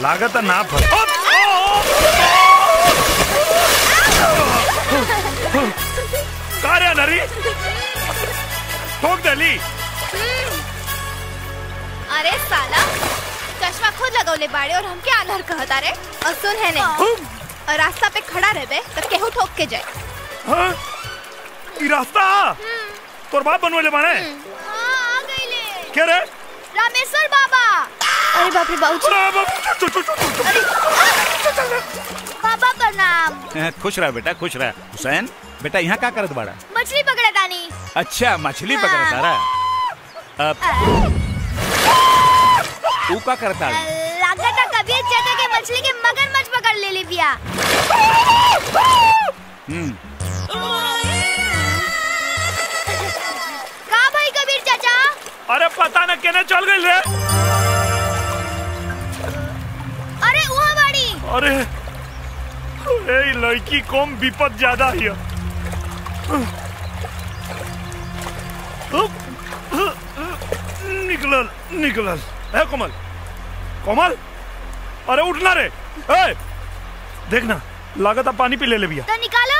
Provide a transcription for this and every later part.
लागत है ना फल का रे नरी ठोक दली अरे साला चश्मा खुद लगौले बाड़े और हमके आलर कहता रे और सुन है नहीं और रास्ता पे खड़ा रहबे तो केहू ठोक के जाए हाँ? ई रास्ता तोर बाप बनवले बाने हाँ, आ गईले के रे रामेश्वर बाबा अरे बाप रे बाबू अरे बाप, चुप, चुप, चुप, चुप। बाबा प्रणाम खुश रह बेटा खुश रह हुसैन बेटा यहाँ का करत बाड़ा मछली पकड़ा तानी अच्छा मछली पकड़ तारा अब तू का करता लागता कबीर चाचा के मछली के मगरमच्छ पकड़ ले ली बिया हम्म का भाई कबीर चाचा अरे पता न केने चल गई रे अरे वहाँ बाड़ी अरे ए ई लड़की कम विपद ज्यादा हिय निकलल निकलल है कोमल कोमल अरे उठना रे ए देखना लागत अब पानी पी ले ले भैया तो निकालो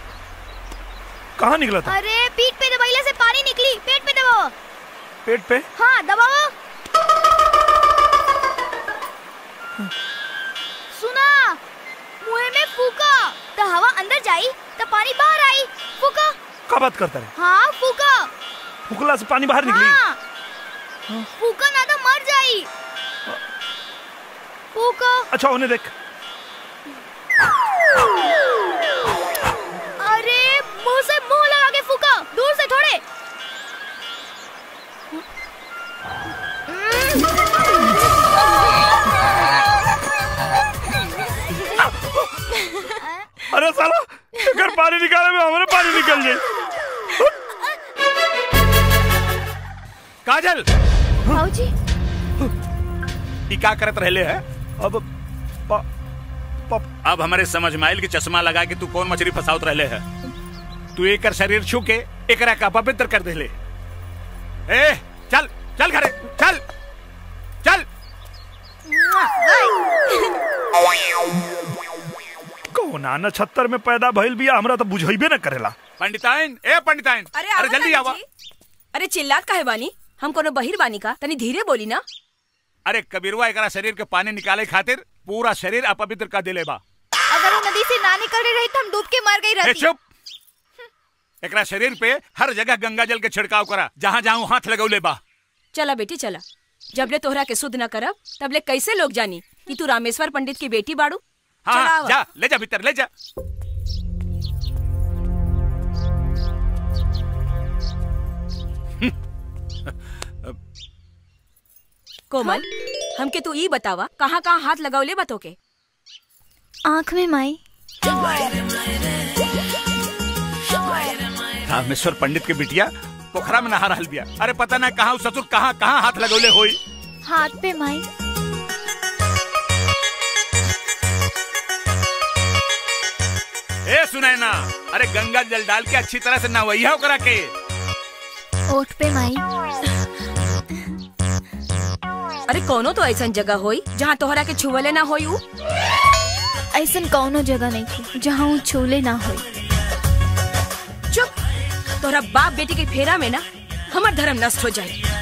कहाँ निकला था अरे पीठ पे दबाइले से पानी निकली पेट पे दबाओ पेट पे हाँ दबाओ सुना मुंह में फूका तो हवा अंदर जाई तो पानी बाहर आई फूका का बात करता रे हाँ फूका फुकला से पानी बाहर निकली हाँ फूका ना तो मर जाई फूका अच्छा उन्हें देख अरे मुंह से मुंह लगा के फूका दूर से थोड़े अरे साला अगर पानी निकाले में हमारे पानी निकल जाए काजल भाऊजी ई का करत रहले है अब प, प, अब हमारे समझ में आयल कि चश्मा लगा के तू कौन मछली फसावत रहले है तू एकर शरीर छू के एकरा का पवित्र कर देले ए चल चल घरे चल चल कौना नछत्तर में पैदा भइल बिया हमरा तो बुझाइबे न करेला पंडिताइन ए पंडिताइन अरे अरे आवा जल्दी ना आवा जी। अरे चिल्लात काहे बानी हम कोनो बहिर बानी का तनी धीरे बोली ना अरे कबीरवा एकरा शरीर के पानी निकाले खातिर पूरा शरीर अपवित्र कर देले बा अगर वो नदी से ना निकल रही रही तो हम डूब के मर गई ए रहती चुप एकरा शरीर पे हर जगह गंगा जल के छिड़काव करा जहाँ जहाँ हाथ लगौले बा चला बेटी चला जबले तोहरा के शुद्ध न करब तबले कैसे लोग जानी कि तू रामेश्वर पंडित की बेटी बाड़ू हाँ चला हाँ, आवा। जा ले जा भीतर ले जा कोमल हमके तू ई बतावा कहाँ कहाँ हाथ लगावले बतो के आँख में माई रामेश्वर पंडित के बिटिया पोखरा में नहा रहल बिया अरे पता ना कहाँ उ ससुर कहाँ कहाँ हाथ लगौले होई हाथ पे माई ए सुनाय ना अरे गंगा जल डाल के अच्छी तरह से नहवैया करा के ओठ पे माई अरे कोनो तो ऐसा जगह होई जहाँ तोहरा के छुवले ना होई उ ऐसन कौनो जगह नहीं थी जहाँ वो छूले ना होई चुप तोहरा बाप बेटी के फेरा में ना हमार धर्म नष्ट हो जाए